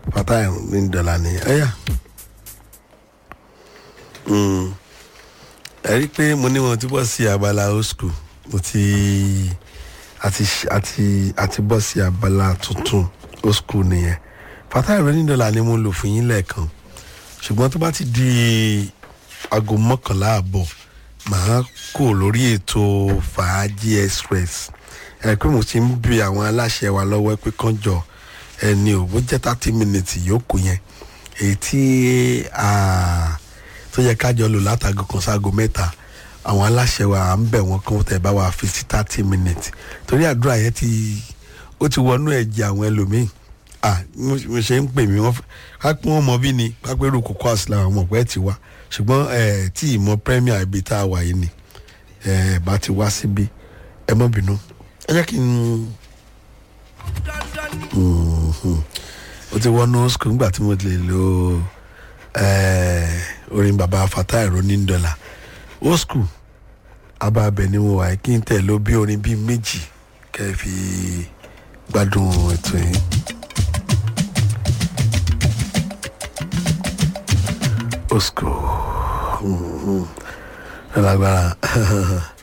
Fatai ní dọ́là ni ẹ̀yà ẹ rí i pé mo ní wọn ti bọ́ sí abala old school mo ti àti àti àti bọ́ sí abala tuntun old school nìyẹn Fatai ní dọ́là ni mo lò fún yín lẹ́ẹ̀kan ṣùgbọ́n tó bá ti di aago mọ́kànlá àbọ̀ màá kò lórí ètò fàájì express ẹ pé mo ti ń bi àwọn aláṣẹ wa lọ́wọ́ pé kán jọ ẹni ò bó jẹ́ thirty minutes yòókù yẹn èyí tí tó yẹ kájọ lò látago kan ságo mẹ́ta àwọn aláṣẹ wa à ń bẹ̀ wọ́n kán tẹ̀ bá wa fi sí thirty minutes torí àdúrà yẹn ti ó ti wọnú ẹ̀jẹ̀ àwọn ẹlòmíì ah mo ṣe ń pè mí wọ́n ká pé wọ́n mọ bí ni ká pé rúkú kọ́ àṣìlá àwọn ọmọ pẹ́ ti wá ṣùgbọ́n ẹ̀ tí ìmọ̀ premier ibi tá a wà yìí ni ẹ̀ bá ti wá síbi ẹ mọ́ bínú ẹ jẹ́ kí n o ti wọnú school nígbà tí mo lè lo orin baba Fatai ronin dọ́là old school abábẹ ni mo wà kí n tẹ̀ ló bí orin bíi méjì kẹ́ ẹ fi gbádùn ètò yìí. old school ẹ lágbára.